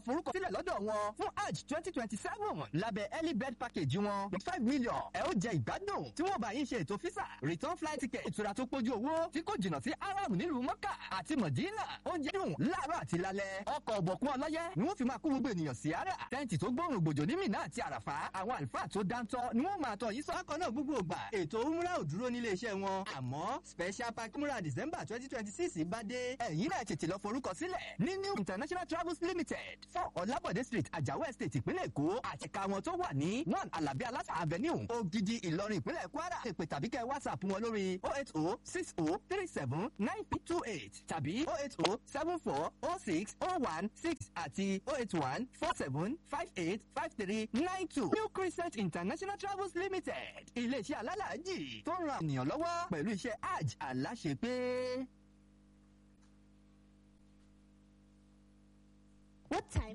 forúkọ sílẹ̀ lọ́dọ̀ wọn fún hajj twenty twenty seven lábẹ́ early bird package wọn with five million ẹ ó jẹ ìgbádùn tí wọ́n bá yín ṣe ètò físà return flight ticket ìtura tó pójú owó tí kò jìnnà sí aram nílùú mọ́kà àti mọ̀dínà oúnjẹ dùn láàárọ̀ àti lálẹ́ ọkọ̀ ọ̀bọ̀kún ọlọ́yẹ ni wọ́n fi máa kó gbogbo ènìyàn sí ara tẹ́ǹtì tó gbóòrùn gbòjò ní mìíràn àti àràfá àwọn àlùfáà tó dáńtọ́ ni wọ́n máa tọ̀ yìí sọ́kọ̀ náà gbogbo ògbà ètò umrah ò dúró nílé iṣẹ́ wọn àmọ́ special pack umrah december twenty twenty six bá dé ẹ̀yin náà tètè lọ forúkọ sílẹ̀ ní new international travels limited four ọ̀làbọ̀dé street àjàwọ̀ estate ìpínlẹ̀ èkó àti ẹ̀ka wọn tó wà ní one alabi alasa avenue ogidi ìlọrin ìpínlẹ̀ kwara èpè tàbí kẹ́ whatsapp wọn lórí oh eight oh six oh three seven nine two eight tàbí oh eight oh seven four oh six oh one six àti oh eight one four seven five eight five three nine two new crescent international travels limited iléeṣẹ́ alálàájì tó ń ran ènìyàn lọ́wọ́ pẹ̀lú iṣẹ́ hajj aláṣepé. What time